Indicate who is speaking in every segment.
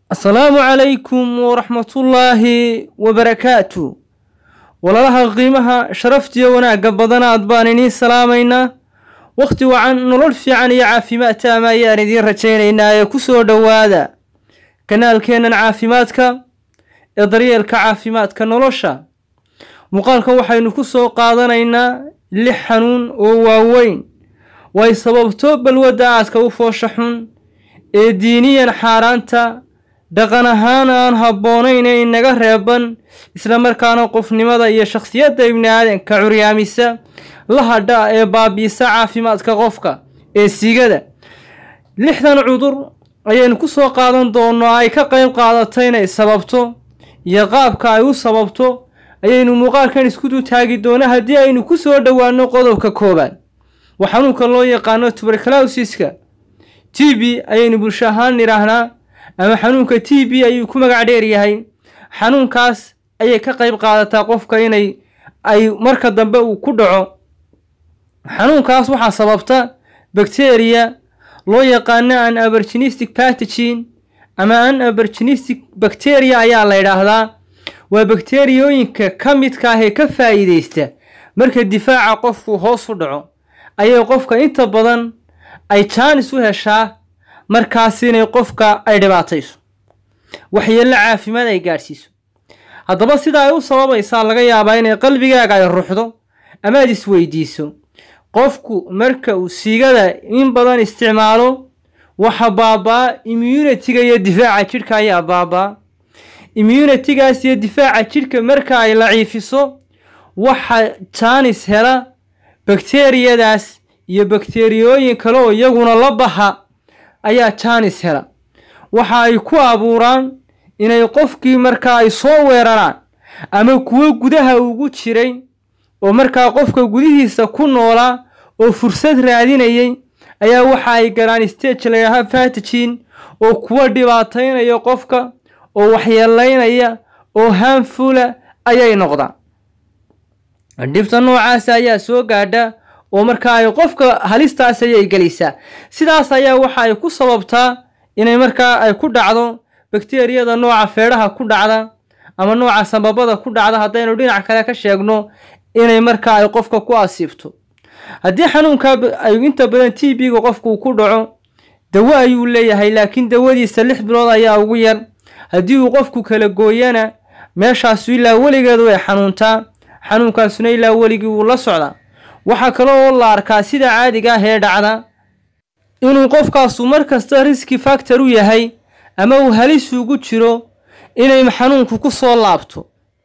Speaker 1: asalaamu calaykum waraxmatullaahi wabarakaatu walaalaha qiimaha sharaftiyo wanaagga badanaad baan idiin salaamaynaa wakhti wacan nolol fiican iyo caafimaad taama ayaan idiin rajaynaynaa ee ku soo dhowaada kanaalkeennan caafimaadka ee daryeelka caafimaadka nolosha muuqaalkan waxaynu ku soo qaadanaynaa lix xanuun oo waaweyn way sababto balwadda aadka u foosha xun ee diiniyan xaaraanta dhaqan ahaan aan habboonayn ee inaga reeban isla markaana qofnimada iyo shakhsiyadda ibni aadanka curyaamisa la hadha ee baabiisa caafimaadka qofka ee sigada lixdan cudur ayaynu ku soo qaadan doonno ay ka qayb qaadato inay sababto iyo qaabka ay u sababto ayaynu muuqaalkan isku dutaagi doona haddii aynu ku soo dhowaano qodobka koobaad waa xanuunka loo yaqaano tuberclosiska t b ayaynu bulsho ahaan nidhaahnaa ama xanuunka t b ayuu ku magac dheer yahay xanuunkaas ayay ka qayb qaadataa qofka inay ay marka dambe uu ku dhaco xanuunkaas waxaa sababta bacteria loo yaqaano an aberginistic pathogen ama an aberginistic bacteria ayaa la yidhaahdaa waa bakteriyooyinka ka midka ah ee ka faa'iideysta marka difaaca qofku hoos u dhaco ayay qofka inta badan ay jaanis u heshaa markaas inay qofka ay dhibaatayso waxyeello caafimaad ay gaadhsiiso haddaba sida ay u sababaysaa laga yaabaa inay qalbigaaga ay ruxdo ama aad isweydiiso qofku marka uu siigada in badan isticmaalo waxa baabaa immunitiga iyo difaaca jidhka ayaa baabaa immunitigaas iyo difaaca jidhka marka ay laciifiso waxa jaanis hela bakteriyadaas iyo bakteriyooyin kale oo iyaguna la baxa ayaa jaanis hela waxa ay ku abuuraan inay qofkii markaa ay soo weeraraan ama kuwo gudaha ugu jiray oo markaa qofka gudihiisa ku noolaa oo fursad raadinayay ayaa waxa ay galaan stage layidhaaha fatijin oo kuwa dhibaataynaya qofka oo waxyeelaynaya oo haanfula ayay noqdaan dhibta noocaas ayaa soo gaadha oo markaa ay qofka halistaas ayay gelisaa sidaas ayaa waxa ay ku sababtaa inay markaa ay ku dhacdo bakteriyada nooca feedhaha ku dhacda ama nooca sababada ku dhacda haddaynu dhinac kale ka sheegno inay markaa ay qofka ku asiibto haddii xanuunkaa ay inta badan t b-ga qofku ku dhaco dawo ayuu leeyahay laakiin dawadiisa lix bilood ayaa ugu yar haddii uu qofku kala gooyana meeshaasu ilaa weligeed way xanuuntaa xanuunkaasuna ilaa weligii wuu la socdaa waxaa kale oo la arkaa sida caadiga ah ee dhacda inuu qofkaasu mar kasta riski factor u yahay ama uu halis ugu jiro inay xanuunku ku soo laabto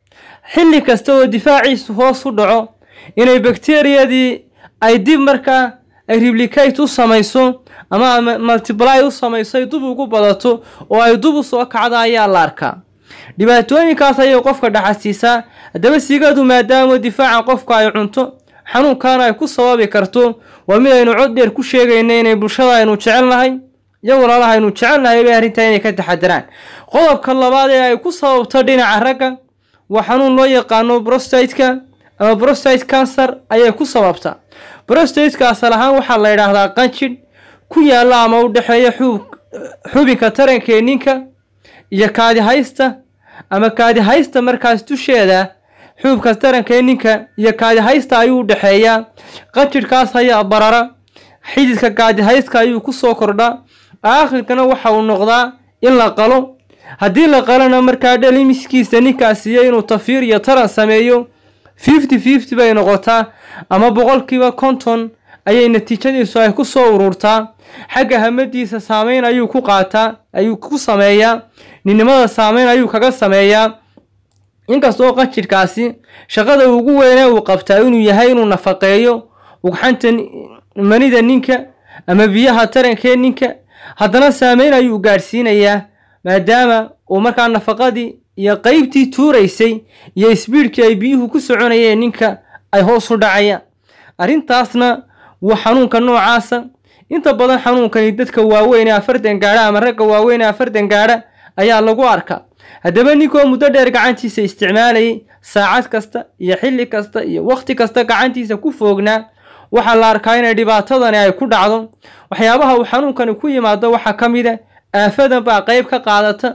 Speaker 1: xilli kasta oo difaaciisu hoos u dhaco inay bakteriyadii ay dib markaa ay replicate u samayso ama multiply u samayso ay dub ugu badato oo ay dub u soo kacda ayaa la arkaa dhibaatooyinkaas ayay qofka dhaxasiisaa haddaba sigadu maadaama difaaca qofka ay cunto xanuunkaana ay ku sababi karto waa mid aynu cod dheer ku sheegayna inay bulshada aynu jecelnahay iyo walaalaha aynu jecelnahay bay arrintaa inay ka taxadaraan qodobka labaad ee ay ku sababto dhinaca ragga waa xanuun loo yaqaano brostateka ama brostate cancer ayay ku sababtaa brostateka asal ahaan waxaa la yidhaahdaa qanjidh ku yaalla ama u dhexeeya xub xubinka tarankee ninka iyo kaadihaysta ama kaadihaysta markaas dusheeda xuubka taranka ee ninka iyo kaadihaysta ayuu u dhexeeyaa qanjidhkaas ayaa barara xididka kaadihayska ayuu ku soo kordhaa aakhirkana waxa uu noqdaa in la qalo haddii la qalona markaa dhalimiskiisa ninkaas iyo inuu tafiir iyo taran sameeyo fifty fifty bay noqotaa ama boqolkiiba konton ayay natiijadiisu ay ku soo ururtaa xagga hamadiisa saameyn ayuu ku qaataa ayuu ku sameeyaa ninnimada saameyn ayuu kaga sameeyaa inkastoo qanjidhkaasi shaqada ugu weynee uu qabtaa inuu yahay inuu nafaqeeyo ugxanta manida ninka ama biyaha tarankee ninka haddana saameyn ayuu gaadhsiinayaa maadaama uu markaa nafaqadii iyo qeybtii tuuraysay iyo isbiidhkii ay biyuhu ku soconayeen ninka ay hoos u dhacayaan arrintaasna waa xanuunka noocaasa inta badan xanuunkani dadka waaweyn ee afartan gaadha ama ragga waaweyn ee afartan gaadha ayaa lagu arkaa haddaba ninkoo muddo dheer gacantiisa isticmaalayay saacad kasta iyo xilli kasta iyo wakhti kasta gacantiisa ku foognaa waxaa la arkaa inay dhibaatadani ay ku dhacdo waxyaabaha uu xanuunkani ku yimaado waxaa ka mid a aafadan baa qeyb ka qaadata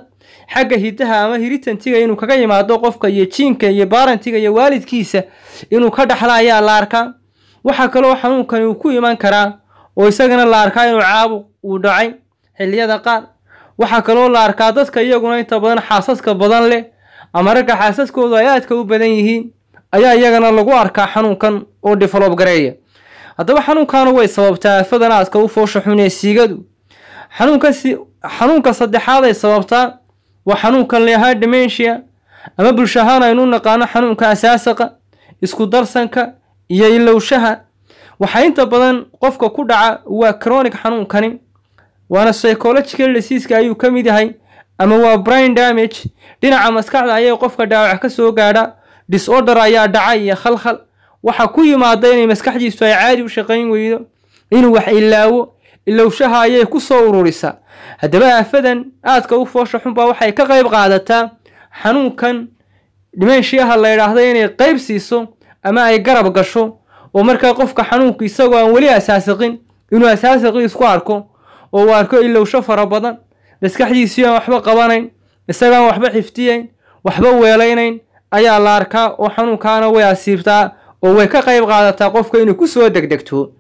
Speaker 1: xagga hidaha ama hiritantiga inuu kaga yimaado qofka iyo jiinka iyo baarantiga iyo waalidkiisa inuu ka dhaxla ayaa la arkaa waxaa kaloo xanuunkani uu ku iman karaa oo isagana la arkaa inuu caabuq uu dhacay xilliyada qaar waxaa kaloo la arkaa dadka iyaguna inta badan xaasaska badan leh ama ragga xaasaskoodu ay aadka u badan yihiin ayaa iyagana lagu arkaa xanuunkan oo develob gareeya haddaba xanuunkana way sababtaa aafadan aadka u foosha xun ee siigadu xanuunka xanuunka saddexaad ay sababtaa waa xanuunkan leahaa dementia ama bulsho ahaan aynu naqaano xanuunka asaasaqa isku darsanka iyo ilowshaha waxaa inta badan qofka ku dhaca waa chronic xanuunkani waana psychological diseaska ayuu ka mid yahay ama waa brain damage dhinaca maskaxda ayay qofka dhaawac ka soo gaadha disorder ayaa dhaca iyo khalkhal waxaa ku yimaada inay maskaxdiisu ay caadi u shaqayn weydo inuu wax ilaawo ilowshaha ayay ku soo ururisaa haddaba aafadan aadka u foosha xunbaa waxay ka qayb qaadataa xanuunkan dhimenshiyaha la yidhaahdo inay qayb siiso ama ay garab gasho oo markaa qofka xanuunku isagoo aan weli asaasiqin inuu asaasiqii isku arko oo uu arko ilowsho fara badan maskaxdiisii aan waxba qabanayn isagaan waxba xifdiyayn waxba weelaynayn ayaa la arkaa oo xanuunkaana way asiibtaa oo way ka qayb qaadataa qofka inuu kusoo degdegto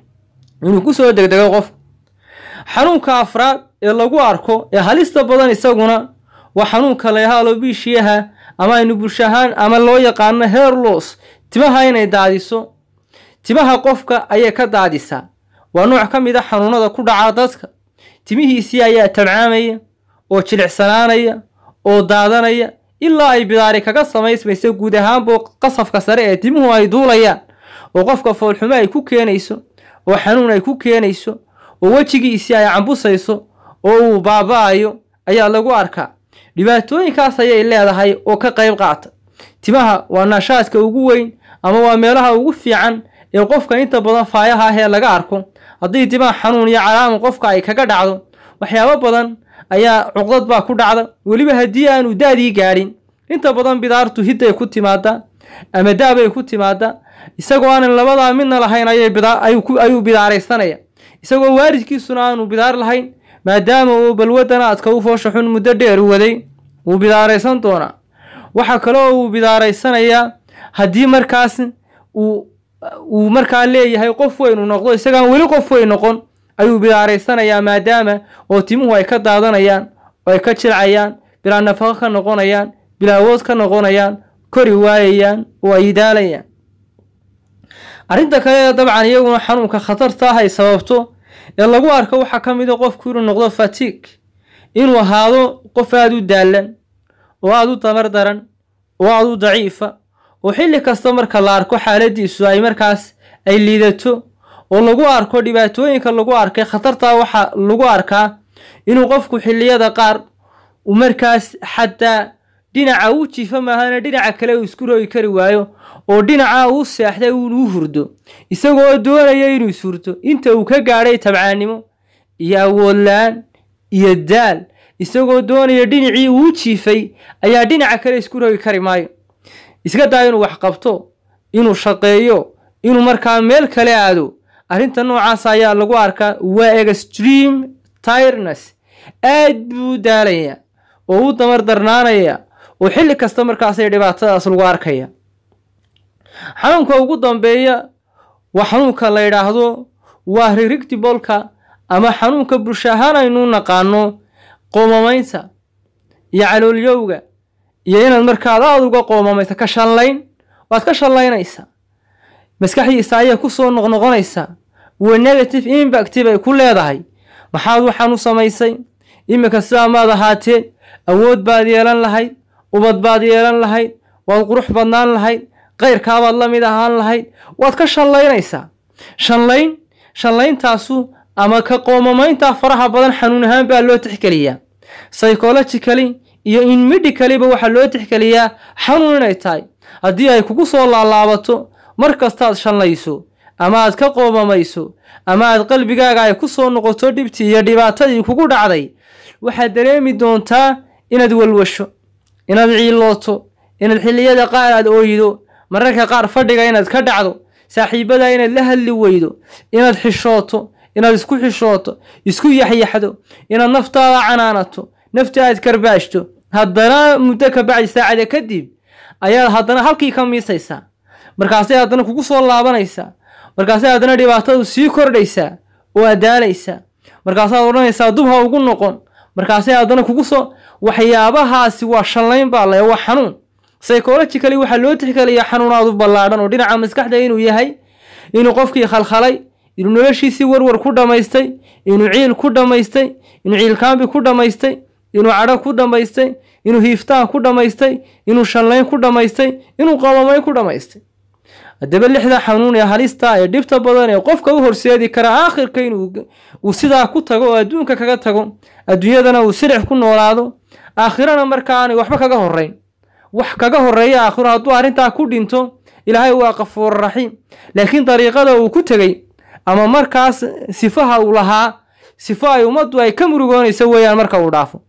Speaker 1: inuu kusoo degdego qofka xanuunka afraad ee lagu arko ee halista badan isaguna waa xanuunka layahaalo biishiyaha ama aynu bulsho ahaan ama loo yaqaano herlos timaha inay daadiso timaha qofka ayay ka daadisaa waa nooc ka mid a xanuunada ku dhaca dadka timihiisii ayaa tabcaamaya oo jilicsanaanaya oo daadanaya ilaa ay bidaari kaga samaysmayso guud ahaanba qasafka sare ee timuhu ay duulayaan oo qofka foolxumo ay ku keenayso oo xanuun ay ku keenayso oo wejigiisii ay cambusayso oo uu baaba-ayo ayaa lagu arkaa dhibaatooyinkaas ayay leedahay oo ka qayb qaata timaha waa naashaadka ugu weyn ama waa meelaha ugu fiican ee qofka inta badan faayaha ah ee laga arko haddii timaha xanuun iyo calaama qofka ay kaga dhacdo waxyaabo badan ayaa cuqdad baa ku dhacda weliba haddii aanu daadii gaadhin inta badan bidaartu hidday ku timaadaa ama daabay ku timaadaa isagoo aanan labadaa midna lahayn ayuu bidaaraysanaya isagoo waalidkiisuna aanu bidaar lahayn maadaama uu balwadan aadka u foosha xun muddo dheer waday wuu bidaaraysan doonaa waxaa kaloo uu bidaaraysanayaa haddii markaas uu markaa leeyahay qof weynu noqdo isagaan weli qof weyn noqon ayuu bidaaraysanayaa maadaama oo timuhu ay ka daadanayaan oo ay ka jilcayaan bilaa nafaqo ka noqonayaan bilaa awood ka noqonayaan kori waayayaan oo ay daalayaan arrinta kale ee dabcan iyaguna xanuunka khatarta ah ay sababto ee lagu arko waxaa ka mid a qofku inuu noqdo fatiig inuu ahaado qof aada u daalan oo aada u tamar daran oo aada u daciifa oo xilli kasta marka la arko xaaladiisu ay markaas ay liidato oo lagu arko dhibaatooyinka lagu arkay khatartaa waxaa lagu arkaa inuu qofku xilliyada qaar uu markaas xataa dhinaca uu jiifa maahana dhinaca kale uu isku rogi kari waayo oo dhinaca uu seexday uunuu hurdo isagoo doonaya inuu ishurto inta uu ka gaadhay tabcaannimo iyo awoodla-aan iyo daal isagoo doonaya dhinacii uu jiifay ayaa dhinaca kale isku rogi kari maayo iska daa inuu wax qabto inuu shaqeeyo inuu markaa meel kale aado arrinta noocaas ayaa lagu arkaa waa extreme tireness aad buu u daalaya oo u damar darnaanaya oo xilli kasta markaasay dhibaatadaas lagu arkaya xanuunka ugu dambeeya waa xanuunka la yidhaahdo waa ririgtibolka ama xanuunka bulsho ahaan aynu naqaano qoomamaynta iyo caloolyowga iyo inaad markaad aada uga qoomamaysa ka shallayn waad ka shallaynaysaa maskaxdiisa ayay ku soo noqnoqonaysaa waa negative impact bay ku leedahay maxaad waxaan u samaysay iminka sidaa maad ahaateen awood baad yeelan lahayd ubad baad yeelan lahayd waad qurux badnaan lahayd kayrkaabaad la mid ahaan lahayd waad ka shallaynaysaa shallayn shallayntaasu ama ka qoomamayntaa faraha badan xanuun ahaan baa loo tixgeliyaa psychologically iyo in medicaliba waxaa loo tixgeliyaa xanuun inay tahay haddii ay kugu soo laalaabato mar kastaad shallayso ama aad ka qoomamayso ama aad qalbigaaga ay ku soo noqoto dhibtii iyo dhibaatadii kugu dhacday waxaad dareemi doontaa inaad walwasho inaad ciilooto inaad xilliyada qaar aad ooydo mararka qaar fadhiga inaad ka dhacdo saaxiibada inaad la hadli weydo inaad xishooto inaad isku xishooto isku yaxyaxdo inaad naftaada canaanato nafta aad karbaashto haddana muddo ka bacdi saacada kadib ayaad haddana halkii ka miisaysaa markaasay haddana kugu soo laabanaysaa markaasay haddana dhibaatadu sii kordhaysaa oo adaalaysaa markaasaad odhanaysaa dub ha ugu noqon markaasay haddana kugu soo waxyaabahaasi waa shallayn baa le waa xanuun psychologically waxaa loo tixgeliyaa xanuunaadu ballaadhan oo dhinaca maskaxda inuu yahay inuu qofkii khalkhalay inuu noloshiisii warwar ku dhammaystay inuu ciil ku dhammaystay inuu ciilkaambi ku dhammaystay inuu cadho ku dhammaystay inuu hiiftaan ku dhammaystay inuu shallayn ku dhammaystay inuu qabamayn ku dhammaystay haddaba lixda xanuun ee halista ee dhibta badan ee qofka u horseedi kara aakhirka inuu uu sidaa ku tago oo adduunka kaga tago adduunyadana uu silix ku noolaado aakhirana marka aanay waxba kaga horrayn wax kaga horreeya aakhiro hadduu arrintaa ku dhinto ilaahay waa qafuur raxiim laakiin dariiqada uu ku tegey ama markaas sifaha uu lahaa sifo ay ummaddu ay ka murugoonayso weeyaan marka uu dhaafo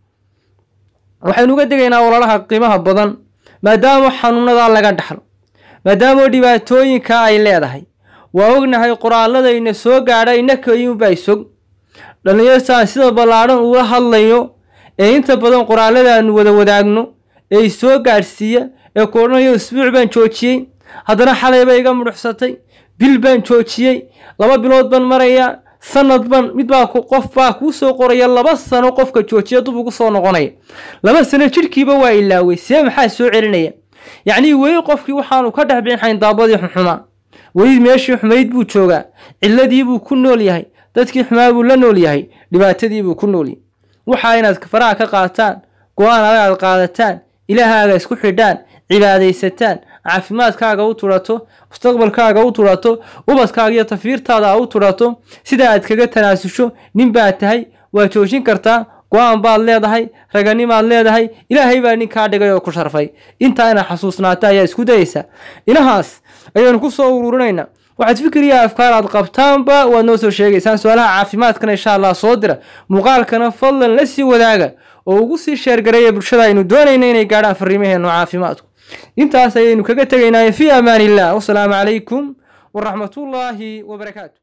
Speaker 1: waxaynu uga degaynaa ololaha qiimaha badan maadaama xanuunadaa laga dhaxlo maadaama dhibaatooyinka ay leedahay waa ognahay qoraalladayna soo gaadha inakayunbaa sog dhallinyartaan sida ballaadhan uula hadlayo ee inta badan qoraalladaanu wada wadaagno ee isoo gaadhsiiya ee ku odhanayo isbuuc baan joojiyey haddana xalayba iga mudhuxsatay bil baan joojiyey laba bilood baan marayaa sanad ban midbaa qof baa kuu soo qoraya laba sano qofka joojiya dub ugu soo noqonaya laba sano jidhkiiba waa ilaaway see maxaa soo celinaya yacnii weli qofkii waxaanu ka dhex bixin xayndaabadii xuxumaa weli meeshii xumayd buu joogaa ciladii buu ku nool yahay dadkii xumaa buu la nool yahay dhibaatadii buu ku nool yahay waxaa inaad faraha ka qaataan go-aan adag aad qaadataan ilaahaaga isku xidhaan cibaadaysataan caafimaadkaaga u tudhato mustaqbalkaaga u tudhato ubadkaaga iyo tafiirtaada u tudhato sida aad kaga tanaasusho nin baad tahay waa joojin kartaa go-aan baad leedahay raganimaad leedahay ilaahay baa ninkaa dhigay oo ku sharfay intaa inaad xasuusnaata ayaa isku dayaysa inahaas ayaynu ku soo ururinaynaa waxaad fikir iyo afkaar aad qabtaanba waad noo soo sheegaysaan su-aalaha caafimaadkana insha allah soo dira muuqaalkana fadlan la sii wadaaga oo ugu sii sheergareeya bulshada aynu doonayna inay gaadhaan fariimaheenu caafimaadku intaas ayaynu kaga tegaynaa fii amaan illah wasalaamu calaykum waraxmatullaahi wabarakaatu